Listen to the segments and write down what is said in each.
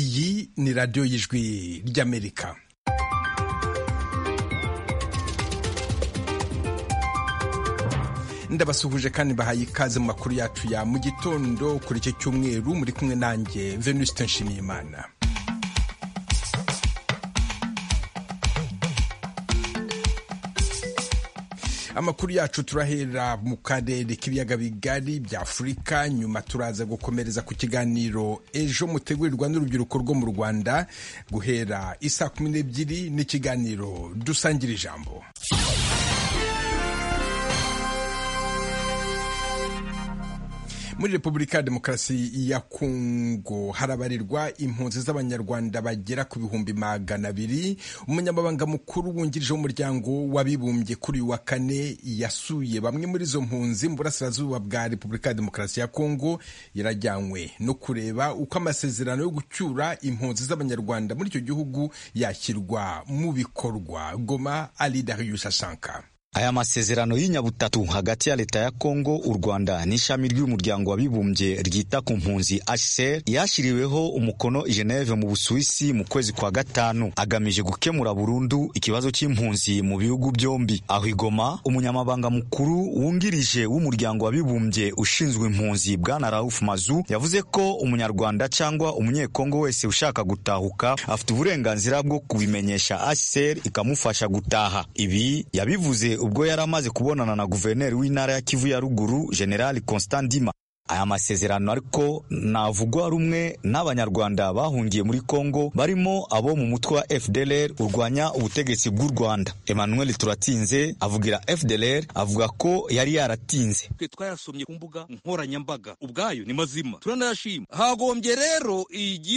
kuri radiyo y'ijwi ry'amerika ndabasuhuje kandi bahaye ikaze mu makuru yacu ya mu gitondo kuri iki cyumweru muri kumwe nanjye venuste nshimiyimana amakuru yacu turahera mu karere k'ibiyaga bigari bya afurika nyuma turaza gukomereza ku kiganiro ejo mutegurirwa n'urubyiruko rwo mu rwanda guhera isaa kumi n'ebyiri n'ikiganiro dusangira ijambo muri repubulika ya demokarasi ya kongo harabarirwa impunzi z'abanyarwanda bagera ku bihumbi magana abiri umunyamabanga mukuru wungirije w'umuryango w'abibumbye kuri uyu wa kane yasuye bamwe muri izo mpunzi mu burasirazuba bwa repubulika ya demokarasi ya kongo yarajyanywe no kureba uko amasezerano yo gucyura impunzi z'abanyarwanda muri icyo gihugu yashyirwa mu bikorwa goma ali darius asanka aya masezerano y'inyabutatu hagati ya leta ya kongo u rwanda n'ishami ry'umuryango w'abibumbye ryita ku mpunzi hcr yashyiriweho umukono i geneve mu busuwisi mu kwezi kwa gatanu agamije gukemura burundu ikibazo cy'impunzi mu bihugu byombi aho igoma umunyamabanga mukuru wungirije w'umuryango w'abibumbye ushinzwe impunzi bwana rauf mazu yavuze ko umunyarwanda cyangwa umunyekongo wese ushaka gutahuka afite uburenganzira bwo kubimenyesha hcr ikamufasha gutaha ibi yabivuze ubwo yari amaze kubonana na guverineri w'intara ya Kivu ya ruguru General Constant Ndima aya masezerano ariko navugwa rumwe n'abanyarwanda bahungiye muri Kongo barimo abo mu mutwe wa FDLR urwanya ubutegetsi bw'u Rwanda Emmanuel Turatinze avugira FDLR avuga ko yari yaratinze twe twayasomye ku mbuga nkoranyambaga ubwayo ni mazima turanayashima hagombye rero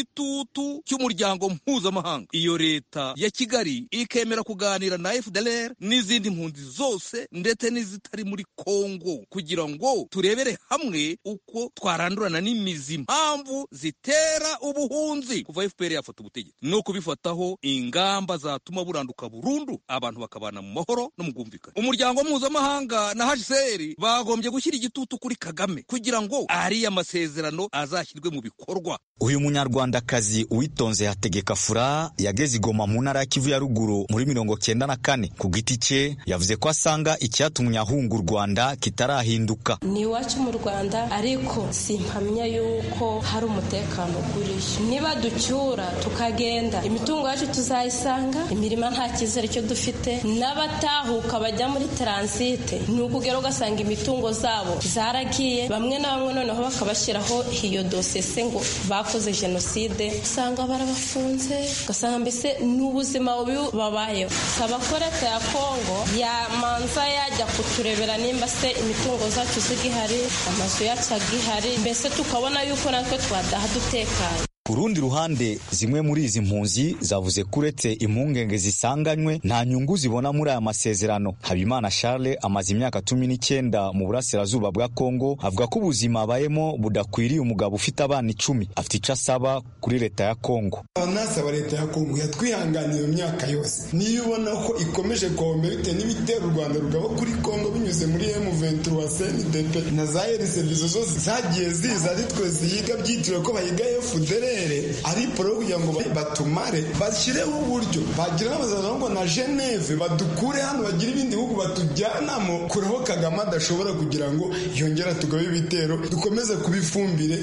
igitutu cy'umuryango mpuzamahanga iyo leta ya Kigali ikemera kuganira na FDLR n'izindi mpunzi zose ndetse n'izitari muri Kongo kugira ngo turebere hamwe uko twarandurana n'imizi impamvu zitera ubuhunzi kuva fpr yafata ubutegetsi no kubifataho ingamba zatuma buranduka burundu abantu bakabana mu mahoro no mu bwumvikane umuryango mpuzamahanga na hcr bagombye gushyira igitutu kuri kagame kugira ngo ariya masezerano azashyirwe mu bikorwa uyu munyarwandakazi uwitonze hategeka fura yageze igoma mu ntara ya kivu ya ruguru muri mirongo cyenda na kane ku giti cye yavuze ko asanga icyatumye ahunga u rwanda kitarahinduka ni iwacu mu rwanda ariko simpamya yuko hari umutekano uguriye niba ducyura tukagenda imitungo yacu tuzayisanga imirima nta cyizere cyo dufite n'abatahuka bajya muri taransite ni ukugera ugasanga imitungo zabo zaragiye bamwe na bamwe noneho bakabashyiraho iyo dosese ngo bakoze jenoside usanga barabafunze ugasanga mbese n'ubuzima bubi babayeho saba ko leta ya kongo yamanza yajya kuturebera nimba se imitungo zacu zigihari amazu yacu gihari mbese tukabona yuko natwe twadaha dutekanye ku rundi ruhande zimwe muri izi mpunzi zavuze ko uretse impungenge zisanganywe nta nyungu zibona muri aya masezerano habimana charles amaze imyaka cumi n'icyenda mu burasirazuba bwa kongo avuga ko ubuzima abayemo budakwiriye umugabo ufite abana icumi afite icyo asaba kuri leta ya kongo anasaba leta ya kongo yatwihanganiye mu myaka yose niyo ubona ko ikomeje guhomera bitewe n'ibitera u rwanda rugabo kuri kongo binyuze muri m23 cndp na za erisevizo zose zagiye ziza ari twe ziyiga byitiriwe ko bayiga fdr ari poro kugira ngo batumare bashyireho uburyo bagira n'amasezerano ngo na geneve badukure hano bagire ibindi bihugu batujyanamo kureho kagame adashobora kugira ngo yongera tugabe ibitero dukomeze kuba ifumbire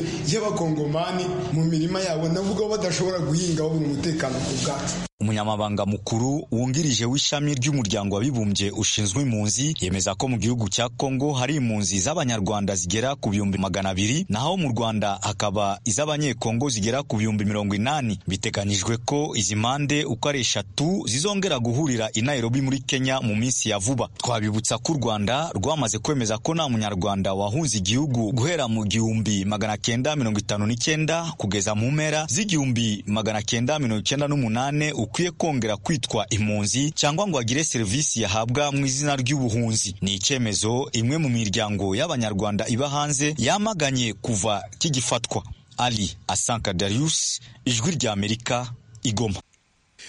y'abakongomani mu mirima yabo navuga ko badashobora guhinga babura umutekano ku bwacu umunyamabanga mukuru wungirije w'ishami ry'umuryango w'abibumbye ushinzwe impunzi yemeza ko mu gihugu cya kongo hari impunzi z'abanyarwanda zigera ku bihumbi magana abiri naho mu rwanda hakaba iz'abanyekongo zigera ku bihumbi mirongo inani biteganyijwe ko izi mpande uko ari eshatu zizongera guhurira i nairobi muri kenya mu minsi ya vuba twabibutsa ko u rwanda rwamaze kwemeza ko nta munyarwanda wahunze igihugu guhera mu gihumbi magana cyenda mirongo itanu n'icyenda kugeza mu mpera z'igihumbi magana cyenda mirongo icyenda n'umunani ukwiye kongera kwitwa impunzi cyangwa ngo agire serivisi yahabwa mu izina ry'ubuhunzi ni icyemezo imwe mu miryango y'abanyarwanda iba hanze yamaganye kuva kigifatwa ali asanka darius ijwi ry'amerika igoma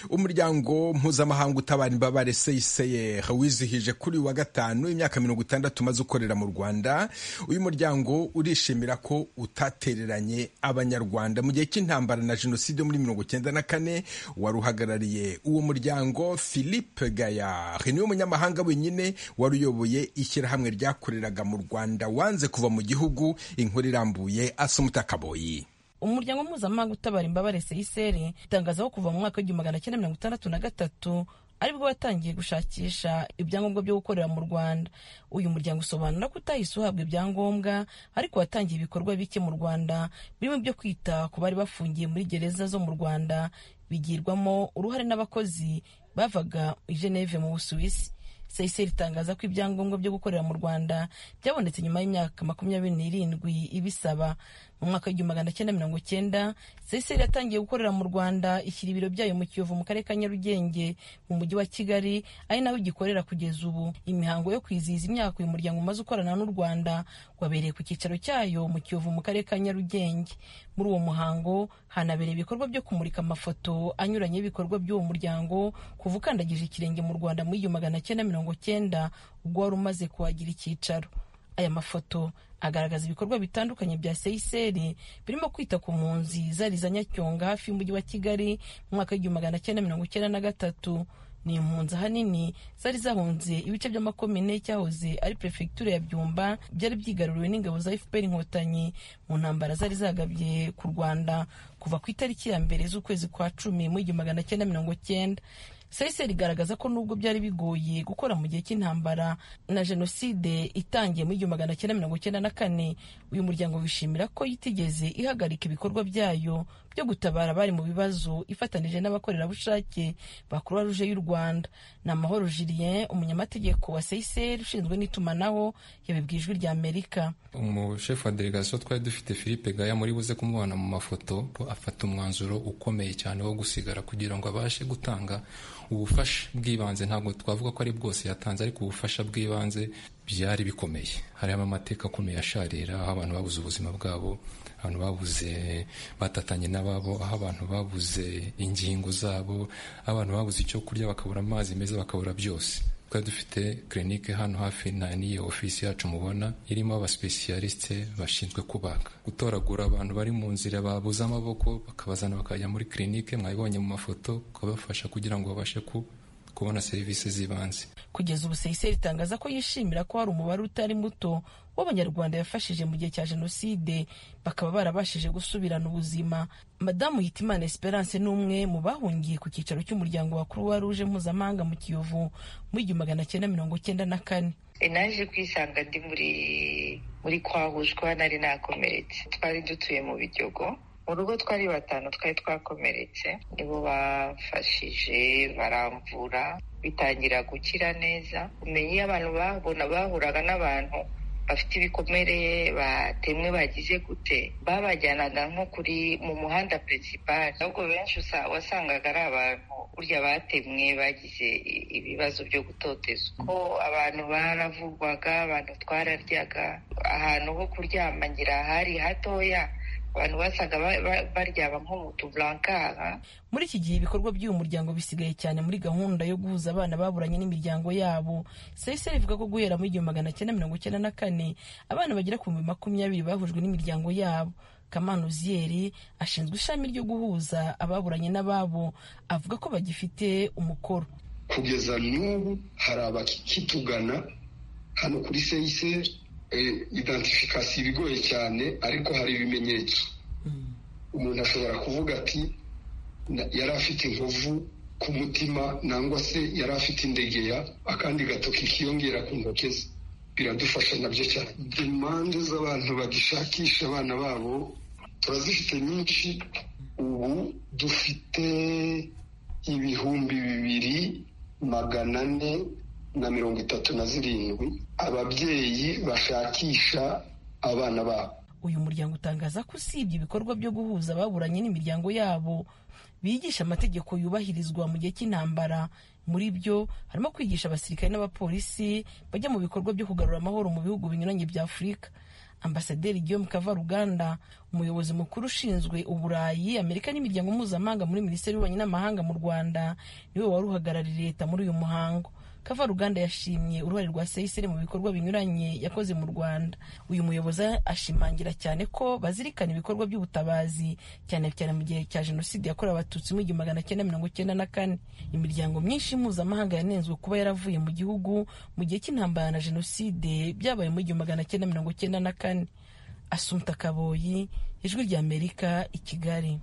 umuryango mpuzamahanga utabara imbabare seyiseyeri wizihije kuri uyu wa gatanu imyaka mirongo itandatu umaze ukorera mu rwanda uyu muryango urishimira ko utatereranye abanyarwanda mu gihe cy'intambara na jenoside muri mirongo icyenda na kane wari uhagarariye uwo muryango philippe gayar niwe munyamahanga wenyine wari uyoboye ishyirahamwe ryakoreraga mu rwanda wanze kuva mu gihugu inkuru irambuye asumuta kaboyi umuryango mpuzamahanga utabara imbabare seyiseri itangaza ko kuva mu mwaka w'igihumbi magana cyenda mirongo itandatu na gatatu aribwo watangiye gushakisha ibyangombwa byo gukorera mu rwanda uyu muryango usobanura ko utahise uhabwa ibyangombwa ariko watangiye ibikorwa bike mu rwanda birimo ibyo kwita ku bari bafungiye muri gereza zo mu rwanda bigirwamo uruhare n'abakozi bavaga i geneve mu busuwisi seyiseri itangaza ko ibyangombwa byo gukorera mu rwanda byabonetse nyuma y'imyaka makumyabiri n'irindwi ibisaba mu mwaka w'igihumbi magana cyenda mirongo cyenda seyiseri yatangiye gukorera mu rwanda ishyira ibiro byayo mu kiyovu mu karere ka nyarugenge mu mujyi wa kigali ari naho igikorera kugeza ubu imihango yo kwizihiza imyaka uyu muryango umaze ukorana n'u rwanda wabereye ku cyicaro cyayo mu kiyovu mu karere ka nyarugenge muri uwo muhango hanabereye ibikorwa byo kumurika amafoto anyuranye y'ibikorwa by'uwo muryango kuva ukandagije ikirenge mu rwanda muri igihumbi magana cyenda mirongo cyenda ubwo wari umaze kuhagira icyicaro aya mafoto agaragaza ibikorwa bitandukanye bya seyiseri birimo kwita ku mpunzi zari za nyacyonga hafi y'umujyi wa kigali mu mwaka w'igihumbi magana cyenda mirongo icyenda na gatatu ni impunzi ahanini zari zahunze ibice by'amakomine cyahoze ari perefegitura ya byumba byari byigaruriwe n'ingabo za fpr inkotanyi mu ntambara zari zagabye ku rwanda kuva ku itariki ya mbere z'ukwezi kwa cumi mu igihumbi magana cyenda mirongo cyenda seyiseri igaragaza ko nubwo byari bigoye gukora mu gihe cy'intambara na jenoside itangiye muri igihumbi magana cyenda mirongo cyenda na kane uyu muryango wishimira ko itigeze ihagarika ibikorwa byayo byo gutabara abari mu bibazo ifatanije n'abakorerabushake ba croix rouge y'u rwanda ni amahoro julien umunyamategeko wa seyiseri ushinzwe n'itumanaho yabibwiye ijwi rya amerika umushefu wa delegasiyo twari dufite philippe gaya muri buze kumubona mu mafoto afata umwanzuro ukomeye cyane wo gusigara kugira ngo abashe gutanga ubufasha bw'ibanze ntabwo twavuga ko ari bwose yatanze ariko ubufasha bw'ibanze byari bikomeye harimo amateka akomeye asharira aho abantu babuze ubuzima bwabo abantu babuze batatanye n'ababo aho abantu babuze ingingo zabo aho abantu babuze icyo kurya bakabura amazi meza bakabura byose twari dufite kirinike hano hafi na n'iyo ofisi yacu mubona irimo abasipesiyalisite bashinzwe kubaga gutoragura abantu bari mu nzira babuze amaboko bakabazana bakajya muri kirinike mwabibonye mu mafoto ukabafasha kugira ngo babashe ku kubona serivisi z'ibanze kugeza ubu seyiseri itangaza ko yishimira ko hari umubare utari muto w'abanyarwanda yafashije mu gihe cya jenoside bakaba barabashije gusubirana ubuzima madamu hitimana esperance ni umwe mu bahungiye ku cyicaro cy'umuryango wa croix rouge mpuzamahanga mu kiyovu mu igihumbi magana cyenda mirongo cyenda na kane naje kwisanga ndi muri muri kwahushwa nari nakomeretse twari dutuye mu bijogo mu rugo twari batanu twari twakomeretse nibo bafashije baramvura bitangira gukira neza kumenya iyo abantu babona bahuraga n'abantu bafite ibikomere batemwe bagize gute babajyanaga nko kuri mu muhanda peresipari ahubwo benshi wasangaga ari abantu burya batemwe bagize ibibazo byo gutoteza ko abantu baravurwaga abantu twararyaga ahantu ho kuryamangira hari hatoya abantu basaga baryaba nko mu tuburankara muri iki gihe ibikorwa by'uyu muryango bisigaye cyane muri gahunda yo guhuza abana baburanye n'imiryango yabo seyiseri ivuga ko guhera muri igihumbi magana cyenda mirongo icyenda na kane abana bagera ku bihumbi makumyabiri bahujwe n'imiryango yabo kamana uziyeri ashinzwe ishami ryo guhuza ababuranye n'ababo avuga ko bagifite umukoro kugeza n'ubu hari abakitugana hano kuri seyiseri identification ibigoye cyane ariko hari ibimenyetso umuntu ashobora kuvuga ati yari afite inkovu ku mutima nangwa se yari afite indegeya akandi gatoki kiyongera ku ntoki ze biradufasha nabyo cyane demande z'abantu bagishakisha abana babo turazifite nyinshi ubu dufite ibihumbi bibiri magana ane na mirongo itatu na zirindwi ababyeyi bashakisha abana babo uyu muryango utangaza ko usibye ibikorwa byo guhuza ababuranye n'imiryango yabo bigisha amategeko yubahirizwa mu gihe cy'intambara muri byo harimo kwigisha abasirikare n'abapolisi bajya mu bikorwa byo kugarura amahoro mu bihugu binyuranye bya afurika ambasaderi guillaume kavaruganda umuyobozi mukuru ushinzwe uburayi amerika n'imiryango mpuzamahanga muri minisiteri y'ububanyi n'amahanga mu rwanda niwe wari uhagarariye leta muri uyu muhango kavaruganda yashimye uruhare rwa seyiseri mu bikorwa binyuranye yakoze mu rwanda uyu muyobozi ashimangira cyane ko bazirikana ibikorwa by'ubutabazi cyane cyane mu gihe cya jenoside yakorewe abatutsi mu igihumbi magana cyenda mirongo cyenda na kane imiryango myinshi mpuzamahanga yanenzwe kuba yaravuye mu gihugu mu gihe cy'intambara na jenoside byabaye mu igihumbi magana cyenda mirongo cyenda na kane asumta kaboyi ijwi rya amerika i kigali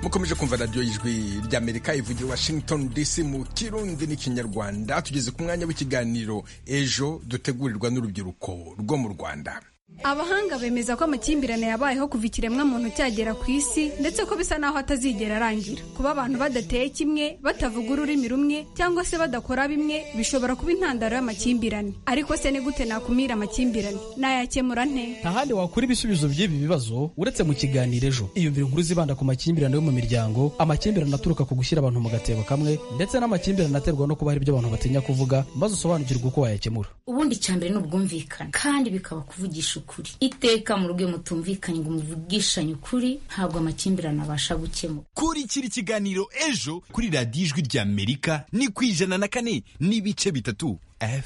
mukomeje kumva radiyo y'ijwi ry'amerika ivugira washington dc mu kirundi n'ikinyarwanda tugeze ku mwanya w'ikiganiro ejo dutegurirwa n'urubyiruko rwo mu rwanda abahanga bemeza ko amakimbirane yabayeho kuva ikiremwa muntu cyagera ku isi ndetse ko bisa naho atazigera arangira kuba abantu badateye kimwe batavuga ururimi rumwe cyangwa se badakora bimwe bishobora kuba intandaro y'amakimbirane ariko se ni gute nakumira amakimbirane nayakemura nte nta handi wakura ibisubizo by'ibi bibazo uretse mu kiganiro ejo iyumvire inkuru zibanda ku makimbirane yo mu miryango amakimbirane aturuka ku gushyira abantu mu gatebo kamwe ndetse n'amakimbirane aterwa no kuba hari ibyo abantu batinya kuvuga maze usobanukirwe uko wayakemura ubundi icyambere ni ubwumvikane kandi bikaba kuvugisha ukuri iteka mu rugo iyo mutumvikanye ngo muvugishanye ukuri ntabwo amakimbirane abasha gukemura kurikira ikiganiro ejo kuri radiyo ijwi rya amerika ni ku ijana na kane n'ibice bitatu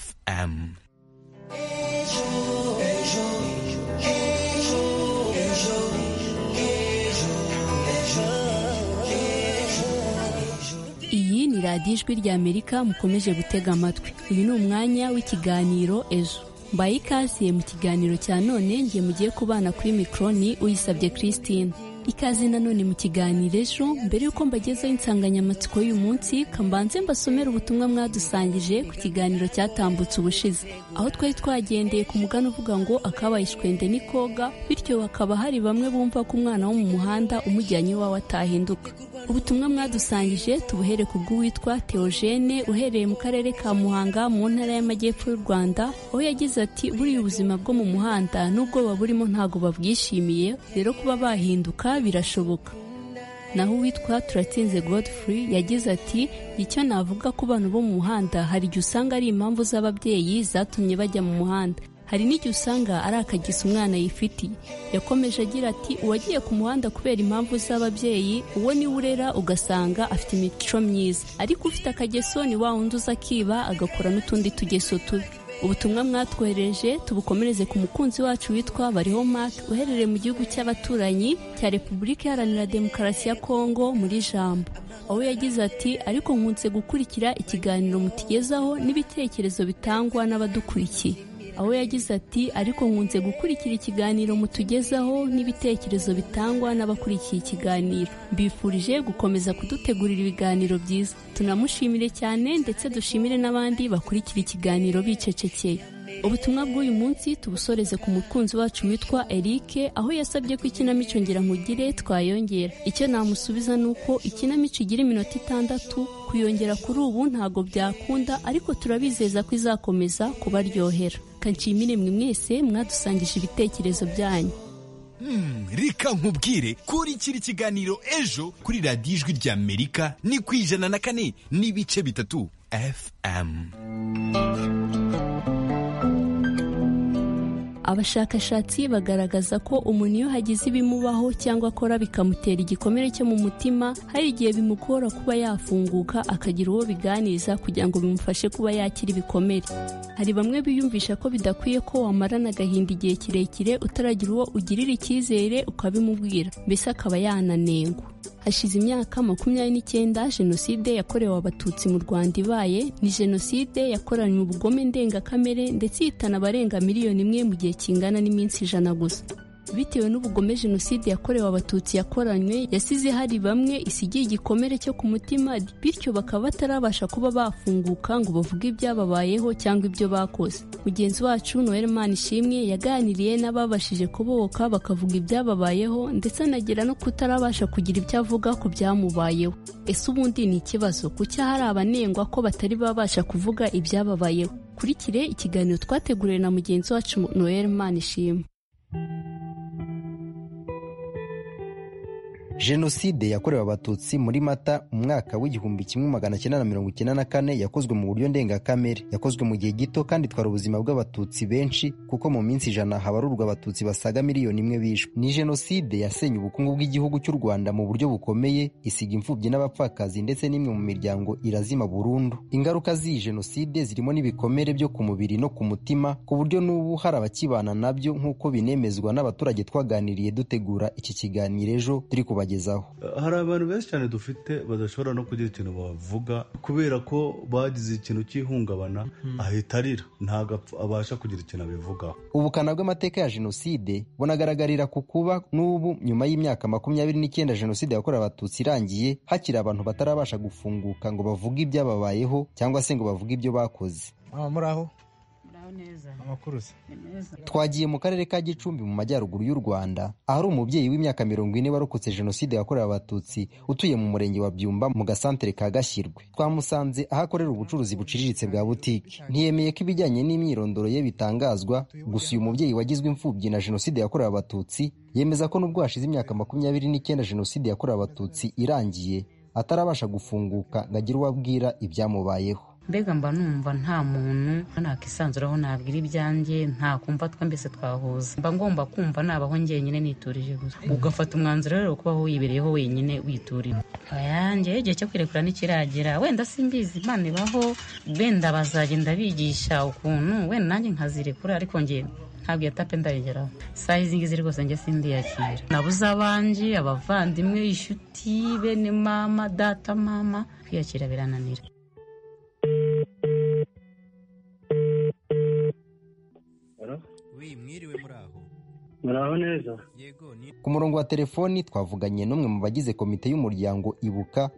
fm ejo, ejo, ejo, ejo, ejo, ejo. iyi ni radiyo ijwi rya amerika mukomeje gutega amatwi uyu ni umwanya w'ikiganiro ejo mbaye ikaze mu kiganiro cya none nge mugiye kubana kuri mikoro ni uyisabye christine ikaze nanone mu kiganiro ejo mbere y'uko mbagezaho insanganyamatsiko y'uyu munsi kambanze mbasomera ubutumwa mwadusangije ku kiganiro cyatambutse ubushize aho twari twagendeye ku mugani uvuga ngo akabaye ishwende ni koga bityo hakaba hari bamwe bumva ko umwana wo mu muhanda umujyanye iwawe atahinduka ubutumwa mwadusangije tubuhere ku bw'uwitwa Theogene uhereye mu karere ka muhanga mu ntara y'amajyepfo y'u rwanda aho yagize ati buriya ubuzima bwo mu muhanda n'ubwoba burimo ntabwo babwishimiye rero kuba bahinduka birashoboka naho uwitwa turatsinze godfrey yagize ati icyo navuga ku bana bo mu muhanda hari igihe usanga ari impamvu z'ababyeyi zatumye bajya mu muhanda hari n'igihe usanga ari akagisa umwana yifitiye yakomeje agira ati uwagiye ku muhanda kubera impamvu z'ababyeyi uwo niwe urera ugasanga afite imico myiza ariko ufite akageso ni wa wundi uza akiba agakora n'utundi tugeso tubi ubutumwa mwatwohereje tubukomereze ku mukunzi wacu witwa bariho mark uherereye mu gihugu cy'abaturanyi cya repubulika iharanira demokarasi ya kongo muri jambo aho yagize ati ariko nkunze gukurikira ikiganiro mutugezaho n'ibitekerezo bitangwa n'abadukurikiye aho yagize ati ariko nkunze gukurikira ikiganiro mutugezaho n'ibitekerezo bitangwa n'abakurikiye ikiganiro mbifurije gukomeza kudutegurira ibiganiro byiza tunamushimire cyane ndetse dushimire n'abandi bakurikira ikiganiro bicecekeye ubutumwa bw'uyu munsi tubusoreze ku mukunzi wacu witwa Eric aho yasabye ko ikinamico nkugire twayongera icyo namusubiza ni uko ikinamico igira iminota itandatu kuyongera kuri ubu ntabwo byakunda ariko turabizeza ko izakomeza kubaryohera kanshimire mwe mwese mwadusangije ibitekerezo byanyu reka nkubwire kurikira ikiganiro ejo kuri radiyo ijwi rya amerika ni ku ijana na kane n'ibice bitatu fm abashakashatsi bagaragaza ko umuntu iyo hagize ibimubaho cyangwa akora bikamutera igikomere cyo mu mutima hari igihe bimugora kuba yafunguka akagira uwo biganiriza kugira ngo bimufashe kuba yakira ibikomere hari bamwe biyumvisha ko bidakwiye ko wamarana agahinda igihe kirekire utaragira uwo ugirira icyizere ukabimubwira mbese akaba yananengwa hashize imyaka makumyabiri n'icyenda jenoside yakorewe abatutsi mu rwanda ibaye ni jenoside yakoranywe ubugome ndengakamere ndetse ihitana abarenga miliyoni imwe mu gihe kingana n'iminsi ijana gusa bitewe n'ubugome jenoside yakorewe abatutsi yakoranywe yasize hari bamwe isigiye igikomere cyo ku mutima bityo bakaba batarabasha kuba bafunguka ngo bavuge ibyababayeho cyangwa ibyo bakoze mugenzi wacu noel ishimwe yaganiriye n'ababashije kubohoka bakavuga ibyababayeho ndetse anagera no kutarabasha kugira ibyo avuga ku byamubayeho ese ubundi ni ikibazo kuki hari abanengwa ko batari babasha kuvuga ibyababayeho kurikire ikiganiro twateguriwe na mugenzi wacu noel ishimwe jenoside yakorewe abatutsi muri mata mu mwaka w'igihumbi kimwe magana cyenda na mirongo icyenda na kane yakozwe mu buryo ndengakamere yakozwe mu gihe gito kandi itwara ubuzima bw'abatutsi benshi kuko mu minsi ijana habarurwa abatutsi basaga miliyoni imwe bishwe ni jenoside yasenye ubukungu bw'igihugu cy'u rwanda mu buryo bukomeye isiga imfubyi n'abapfakazi ndetse n'imwe mu miryango irazima burundu ingaruka z'iyi jenoside zirimo n'ibikomere byo ku mubiri no ku mutima ku buryo n'ubu hari abakibana nabyo nk'uko binemezwa n'abaturage twaganiriye dutegura iki kiganiro ejo turi kubagezaho hari abantu benshi cyane dufite badashobora no kugira ikintu bavuga kubera ko bagize ikintu cy'ihungabana ahita arira ntabwo abasha kugira ikintu abivugaho ubukana bw'amateka ya jenoside bunagaragarira ku kuba n'ubu nyuma y'imyaka makumyabiri n'icyenda jenoside yakorewe abatutsi irangiye hakiri abantu batarabasha gufunguka ngo bavuge ibyababayeho cyangwa se ngo bavuge ibyo bakoze muri aho amakuru twagiye mu karere ka gicumbi mu majyaruguru y'u rwanda ahari umubyeyi w'imyaka mirongo ine warokotse jenoside yakorewe abatutsi utuye mu murenge wa byumba mu gasantere ka gashyirwe twamusanze aho akorera ubucuruzi buciriritse bwa butike ntiyemeye ko ibijyanye n'imyirondoro ye bitangazwa gusa uyu mubyeyi wagizwe imfubyi na jenoside yakorewe abatutsi yemeza ko n'ubwo hashize imyaka makumyabiri n'icyenda jenoside yakorewe abatutsi irangiye atarabasha gufunguka ngo agire uwo abwira ibyamubayeho mbega mba numva nta muntu nakisanzuraho nabwira ibyanjye nta kumva twe mbese twahuza mba ngomba kumva nabaho njyenyine niturije gusa ugafata umwanzuro rero kubaho wibereyeho wenyine witurira ayanjye igihe cyo kwirekura ntikiragera wenda simbizi imana ibaho wenda bazagenda bigisha ukuntu wenda nanjye nkazirekura ariko njye ntabwo iyo tape ndayigeraho isaha izi ngizi rwose njye sindiyakira nabuze abanje abavandimwe inshuti bene mama data mama kwiyakira birananira mwiriwe muri aho muraho neza ku murongo wa telefoni twavuganye n'umwe mu bagize komite y'umuryango ibuka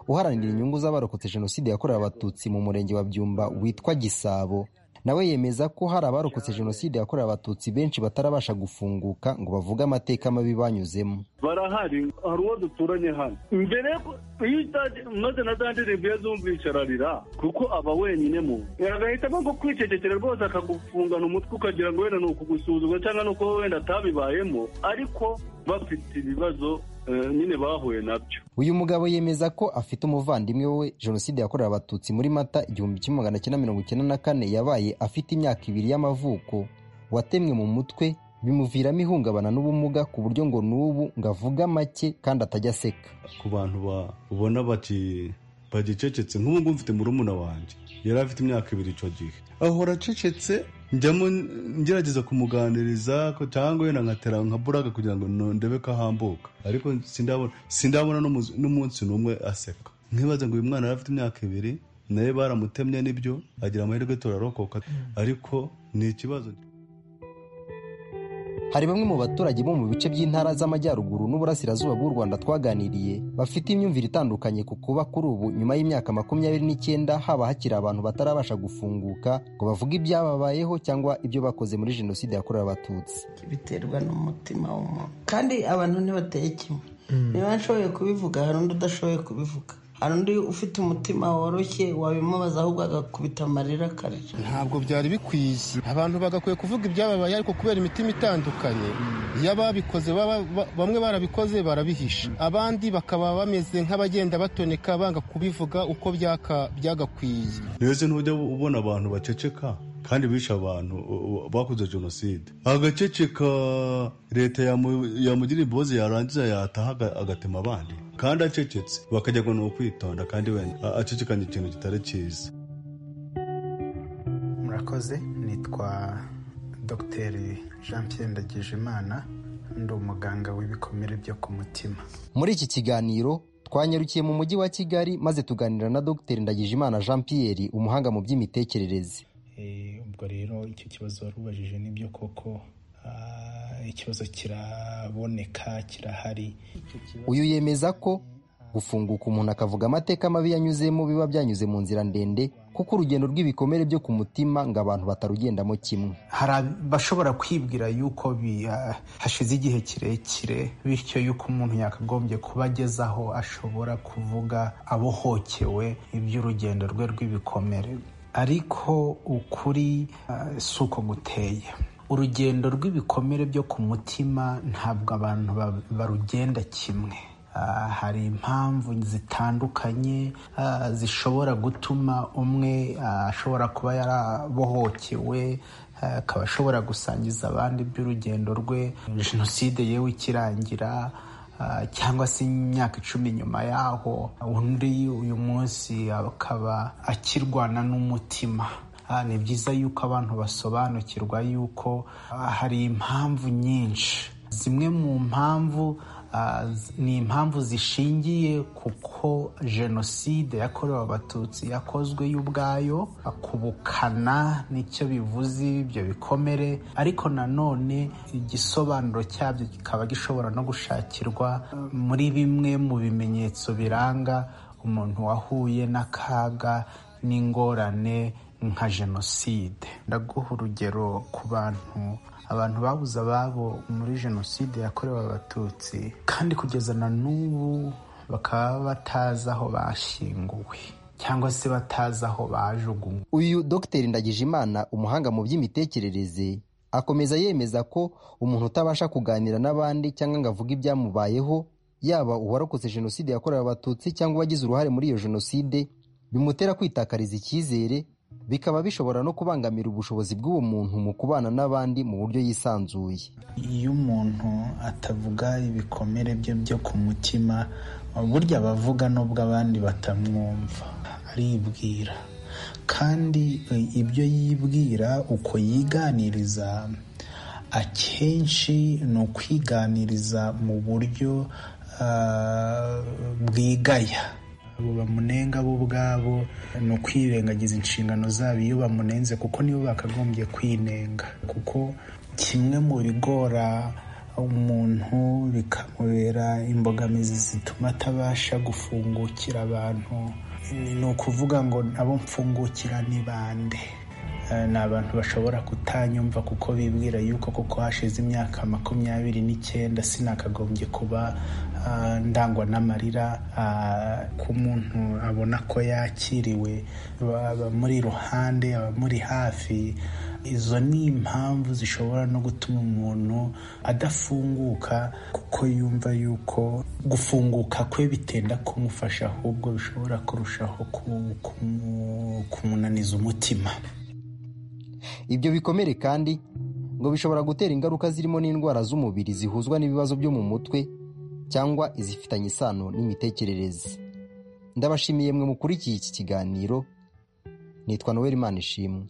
uharanira inyungu z'abarokotse jenoside yakorewe abatutsi mu murenge wa byumba witwa gisabo nawe yemeza ko hari abarokotse jenoside yakorewe abatutsi benshi batarabasha gufunguka ngo bavuge amateka mabi banyuzemo barahari hari uwo duturanye hano mbere iyo maze na za ndirimbo iyo zumvisha ararira kuko aba wenyine mu agahitamo nko kwicecekera rwose akagufungana umutwe ukagira ngo wenda ni ukugusuzugura cyangwa ni uko wenda atabibayemo ariko bafite ibibazo nyine bahuye nabyo uyu mugabo yemeza ko afite umuvandimwe we jenoside yakorewe abatutsi muri mata igihumbi kimwe magana cyenda mirongo icyenda na kane yabaye afite imyaka ibiri y'amavuko watemwe mu mutwe bimuviramo ihungabana n'ubumuga ku buryo ngo n'ubu ngo avuge make kandi atajya aseka ku bantu babona bati bagicecetse nk'ubu ngubu mfite murumuna wanjye yari afite imyaka ibiri icyo gihe ahora acecetse njyamo ngerageza kumuganiriza cyangwa wenda nkatera nka buraga kugira ngo ndebe ko ahambuka ariko sindabona n'umunsi n'umwe aseka nkibaza ngo uyu mwana yari afite imyaka ibiri nawe baramutemye n'ibyo agira amahirwe turarokoka ariko ni ikibazo hari bamwe mu baturage bo mu bice by'intara z'amajyaruguru n'uburasirazuba bw'u rwanda twaganiriye bafite imyumvire itandukanye ku kuba kuri ubu nyuma y'imyaka makumyabiri n'icyenda haba hakiri abantu batarabasha gufunguka ngo bavuge ibyababayeho cyangwa ibyo bakoze muri jenoside yakorewe abatutsi biterwa n'umutima w'umuntu kandi abantu ntibateye kimwe niba nshoboye kubivuga hari undi udashoboye kubivuga hari undi ufite umutima woroshye wabimubaza ahubwo agakubita amarira akarira ntabwo byari bikwiye abantu bagakwiye kuvuga ibyababaye ariko kubera imitima itandukanye iyo ababikoze bamwe barabikoze barabihisha abandi bakaba bameze nk'abagenda batoneka banga kubivuga uko byagakwiye rero ntujya ubona abantu baceceka kandi bishe abantu bakoze jenoside agaceceka leta yamugira imbabazi yarangiza yataha agatema abandi kandi acecetse bakajya ngo ni ukwitonda kandi wenda acecekanye ikintu kitari cyiza murakoze nitwa dogiteri jean pierre ndagijimana ndi umuganga w'ibikomere byo ku mutima muri iki kiganiro twanyarukiye mu mujyi wa kigali maze tuganira na dogiteri ndagijimana jean pierre umuhanga mu by'imitekerereze ubwo rero icyo kibazo wari ubajije nibyo koko ikibazo kiraboneka kirahari uyu yemeza ko gufunguka umuntu akavuga amateka mabi yanyuzemo biba byanyuze mu nzira ndende kuko urugendo rw'ibikomere byo ku mutima ngo abantu batarugendamo kimwe hari abashobora kwibwira yuko hashize igihe kirekire bityo yuko umuntu yakagombye kuba agezaho ashobora kuvuga abohokewe iby'urugendo rwe rw'ibikomere ariko ukuri si uko guteye urugendo rw'ibikomere byo ku mutima ntabwo abantu barugenda kimwe ah, hari impamvu zitandukanye ah, zishobora gutuma umwe ah, ashobora kuba yarabohokewe ah, akaba ashobora gusangiza abandi iby'urugendo rwe jenoside yewe ikirangira Ah, cyangwa se imyaka icumi nyuma yaho undi uyu munsi akaba akirwana n'umutima Ah, ni byiza yuko abantu basobanukirwa yuko ah, hari impamvu nyinshi zimwe mu mpamvu ah, z- ni impamvu zishingiye kuko jenoside yakorewe abatutsi yakozwe yo ubwayo ah, kubukana nicyo bivuze ibyo bikomere ariko nanone igisobanuro cyabyo kikaba gishobora no gushakirwa ah, muri bimwe mu bimenyetso biranga umuntu wahuye n'akaga n'ingorane nka jenoside ndaguha urugero ku bantu abantu babuze ababo muri jenoside yakorewe abatutsi kandi kugeza na n'ubu bakaba batazi aho bashyinguwe cyangwa se batazi aho bajugunywe uyu dogiteri ndagijimana umuhanga mu by'imitekerereze akomeza yemeza ko umuntu utabasha kuganira n'abandi cyangwa ngo avuge ibyamubayeho yaba uwarokotse jenoside yakorewe abatutsi cyangwa uwagize uruhare muri iyo jenoside bimutera kwitakariza icyizere bikaba bishobora no kubangamira ubushobozi bw'uwo muntu mu kubana n'abandi mu buryo yisanzuye iyo umuntu atavuga ibikomere bye byo ku mutima burya abavuga nubwo abandi batamwumva aribwira kandi e, ibyo yibwira uko yiganiriza akenshi ni ukwiganiriza mu buryo ah, bwigaya abo bamunenga bo ubwabo ni ukwirengagiza inshingano zabo iyo bamunenze kuko nibo bakagombye kwinenga kuko kimwe mu bigora umuntu bikamubera imbogamizi zituma atabasha gufungukira abantu ni ni ukuvuga ngo nabo mfungukira ni bande Eh, ni abantu bashobora kutanyumva kuko bibwira yuko kuko hashize imyaka makumyabiri n'icyenda sinakagombye kuba ah, ndangwa n'amarira ah, ko umuntu abona ko yakiriwe abamuri iruhande abamuri hafi izo ni impamvu zishobora no gutuma umuntu adafunguka kuko yumva yuko gufunguka kwe bitenda kumufasha ahubwo bishobora kurushaho ku- kumu- kumunaniza umutima ibyo bikomere kandi ngo bishobora gutera ingaruka zirimo n'indwara z'umubiri zihuzwa n'ibibazo byo mu mutwe cyangwa izifitanye isano n'imitekerereze ndabashimiye mwe mukurikiye iki kiganiro nitwa noel manishimwe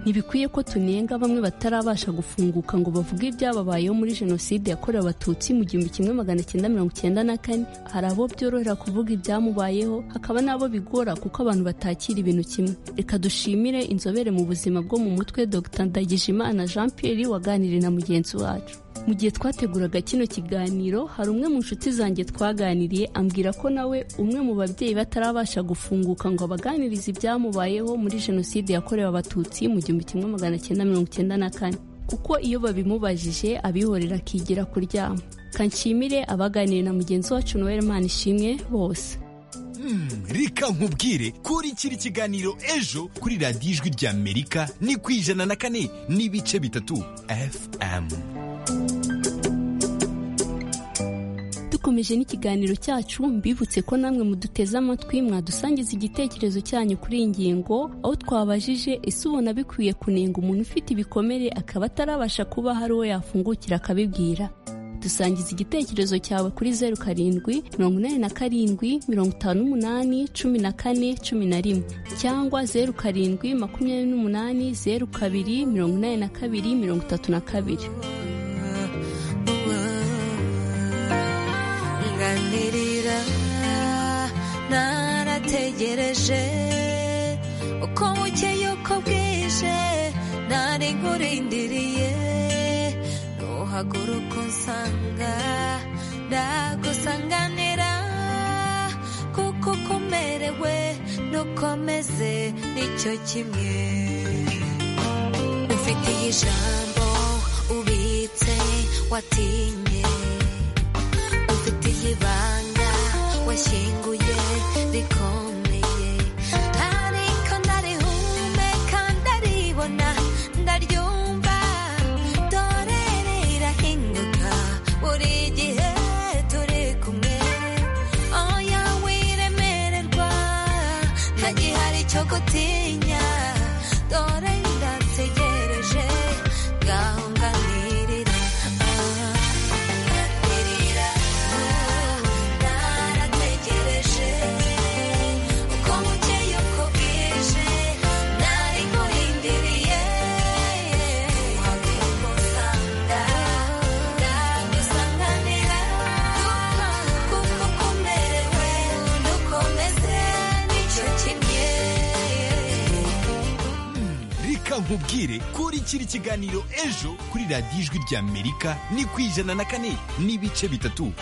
ntibikwiye ko tunenga bamwe batarabasha gufunguka ngo bavuge ibyababayeho muri jenoside yakorewe abatutsi mu gihumbi kimwe magana cyenda mirongo cyenda na kane hari abo byorohera kuvuga ibyamubayeho hakaba n'abo bigora kuko abantu batakira ibintu kimwe reka dushimire inzobere mu buzima bwo mu mutwe dr ndagijimana jean pierre waganiriye na mugenzi wacu mu gihe twateguraga kino kiganiro hari umwe mu nshuti zanjye twaganiriye ambwira ko nawe umwe mu babyeyi batarabasha gufunguka ngo abaganirize ibyamubayeho muri jenoside yakorewe abatutsi mu gihumbi kimwe magana cyenda mirongo cyenda na kane kuko iyo babimubajije abihorera akigira kuryama kanshimire abaganiriye na mugenzi wacu noel manishimwe bose Mm, reka nkubwire kuri kiri kiganiro ejo kuri radiyo ijwi ry'amerika ni ku ijana na kane n'ibice bitatu fm dukomeje n'ikiganiro cyacu mbibutse ko namwe muduteze amatwi mwadusangiza igitekerezo cyanyu kuri iyi ngingo aho twabajije ese ubona bikwiye kunenga umuntu ufite ibikomere akaba atarabasha kuba hari uwo yafungukira akabibwira dusangiza igitekerezo cyawe kuri zeru karindwi mirongo inani na karindwi mirongo itanu n'umunani cumi na kane cumi na rimwe cyangwa zeru karindwi makumyabiri n'umunani zeru kabiri mirongo inani na kabiri mirongo itatu na kabiri nganirira narategereje uko bukeye uko bwije nari nkurindiriye nuhaguruka unsanga ndagusanganira kuko uko umerewe n'ukomeze nicyo kimwe ufitiye ijambo ubitse watinye ufite ibanga washyinguye rikomeye hari icyo gutinya dore ndategereje ngaho nganirira nirira narategereje uko bukeye uko bwije nari nkurindiriye wabigusanga ndagusanganira kuko kumerewe dukomeze nicyo kimwe reka nkubwire ko urikira ikiganiro ejo kuri radiyo ijwi ry'amerika ni ku ijana na kane n'ibice bitatu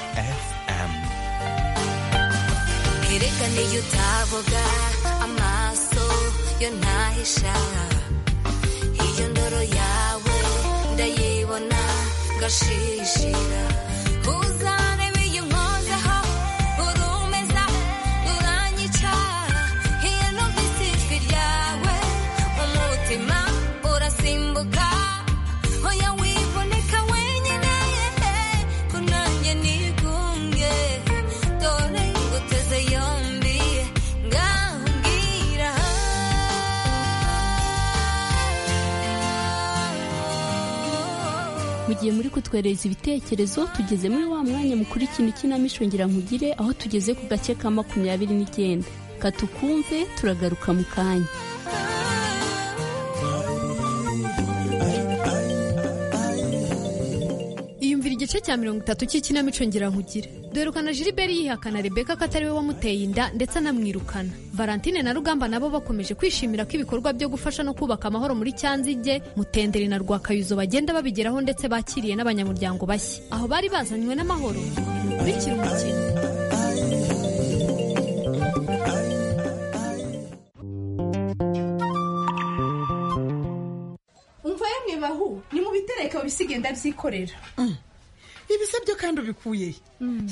fm Erekane iyo utavuga amaso yo ntahisha iyo ndoro yawe ndayibona ngashishira uzarebe iyo nkozaho urumeza uranyica iyo numvise ijwi ryawe umutima urasimbuka oya wiboneka wenyine kunanjye nigunge dore nguteze yombi ngambwira mu gihe muri kutwereza ibitekerezo tugeze muri wa mwanya mukuru ikintu ikinamico ngira nkugire aho tugeze ku gace ka makumyabiri n'icyenda katukumve turagaruka mu kanya iyumvira igice cya mirongo itatu cy'ikinamico ngira nkugire dore ukuntu Gilbert yihakana rebeka ko atari we wamuteye inda ndetse anamwirukana valentine na rugamba nabo bakomeje kwishimira ko ibikorwa byo gufasha no kubaka amahoro muri cyanzige mutenderi na rwakayuzo bagenda babigeraho ndetse bakiriye n'abanyamuryango bashya aho bari bazanywe n'amahoro kurikira umukino umva yemwe bahu ni mu bitereka wibisigaye ndabyikorera ibisabyo kandi ubikuye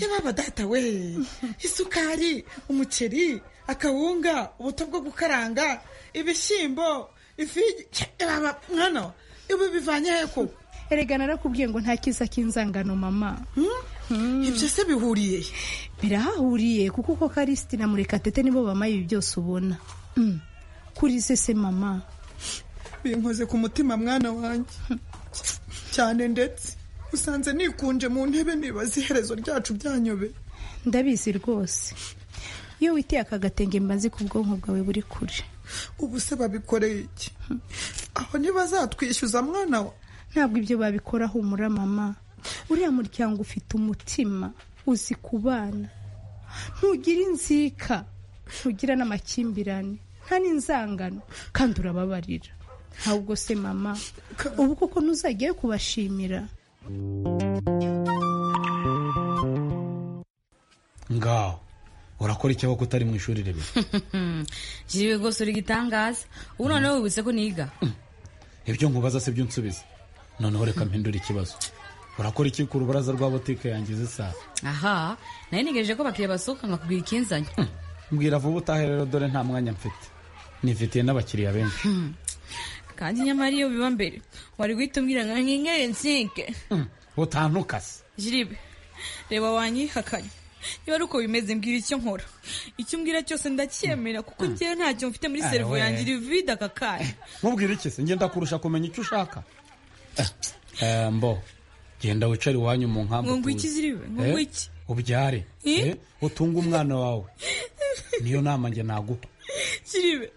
yababa data we isukari umuceri akawunga ubuto bwo gukaranga ibishyimbo ifigi yababa mwana ibi bivanye he koko erega narakubwiye ngo nta kiza k'inzangano mama ibyo se bihuriye he? birahahuriye kuko uko karisiti na murekatete nibo bamaye ibi byose ubona Mm. kuri se se mama binkoze ku mutima mwana wanjye cyane ndetse usanze nikunje mu ntebe nibaza iherezo ryacu byanyobe ndabizi rwose iyo witeye aka gatenge mba nzi ko ubwonko bwawe buri kure ubu se babikoreye iki aho ntibazatwishyuza mwana wa ntabwo ibyo babikora humura mama uriya muryango ufite umutima uzi kubana ntugira inzika ntugira n'amakimbirane nta n'inzangano kandi urababarira ntabwo se mama ubu koko ntuzajyayo kubashimira ngaho urakora icyabo ko utari mu ishuri rimwe jiriwe rwose uri igitangaza ubu noneho wibutse ko niga ibyo nkubaza si byo unsubiza noneho reka mpindure ikibazo urakora iki ku rubaraza rwa butike yangiza isaha aha nari ntegereje ko abakiriya basohoka nkakubwira ikinzanye mbwira vuba utahe rero dore nta mwanya mfite nifitiye n'abakiriya benshi kandi nyamara iyo biba mbere wari guhita umbwira ngo nkinyere nsike utantukase jiribe reba wanyihakanye niba ari uko bimeze mbwira icyo nkora icyo umbwira cyose ndacyemera kuko njyewe ntacyo mfite muri Ah, seriveri we. yanjye iri vide aka kanya nkubwire iki se ngenda kurusha kumenya icyo ushaka Eh, eh, mbo genda wicare iwanyu mu nkambi Ngo ngwiki utuze. ziriwe, ngo Eh, ngwiki. ubyare Eh? Eh, utunge umwana wawe niyo nama njye naguha jiribe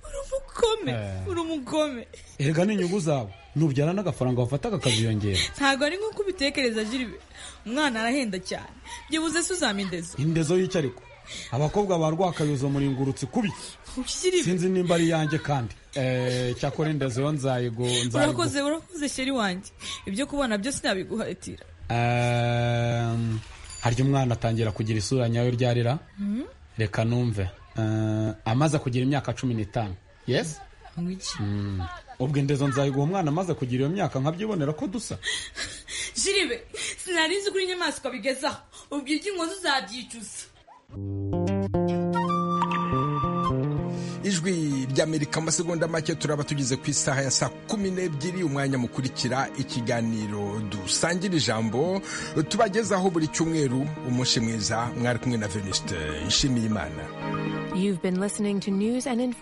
uri umugome Eh. uri umugome erega n'inyungu zawe nubyara n'agafaranga wafataga akaziyongera ntabwo ari nk'uko ubitekereza jiribe umwana arahenda cyane byibuze se uzamindeze indezo y'icyariko abakobwa ba rwakayuzo muringurutsi kubi sinzi nimba ari iyanjye kandi Eh, cyakora indezo yo nzayigu nzayigu urakoze urakoze sheri wanjye ibyo kubona byose nabiguharitira Ehm, harya umwana atangira kugira isura nyayo ryarira Mhm. reka numve Eh, amaze kugira imyaka cumi n'itanu yes Ngwiki. Mm. ubwo indezo nzayiguha umwana amaze kugira iyo myaka nkabyibonera ko dusa jiribe sinari nzi ko uri inyamaswa bigezaho ubwo iby'inkozi uzabyicuza ijwi ry'amerika amasegonda make turaba tugeze ku isaha ya saa kumi n'ebyiri umwanya mukurikira ikiganiro dusangira ijambo tubagezaho buri cyumweru umunsi mwiza mwari kumwe na venuste nshimiyimana You've been listening to news and information.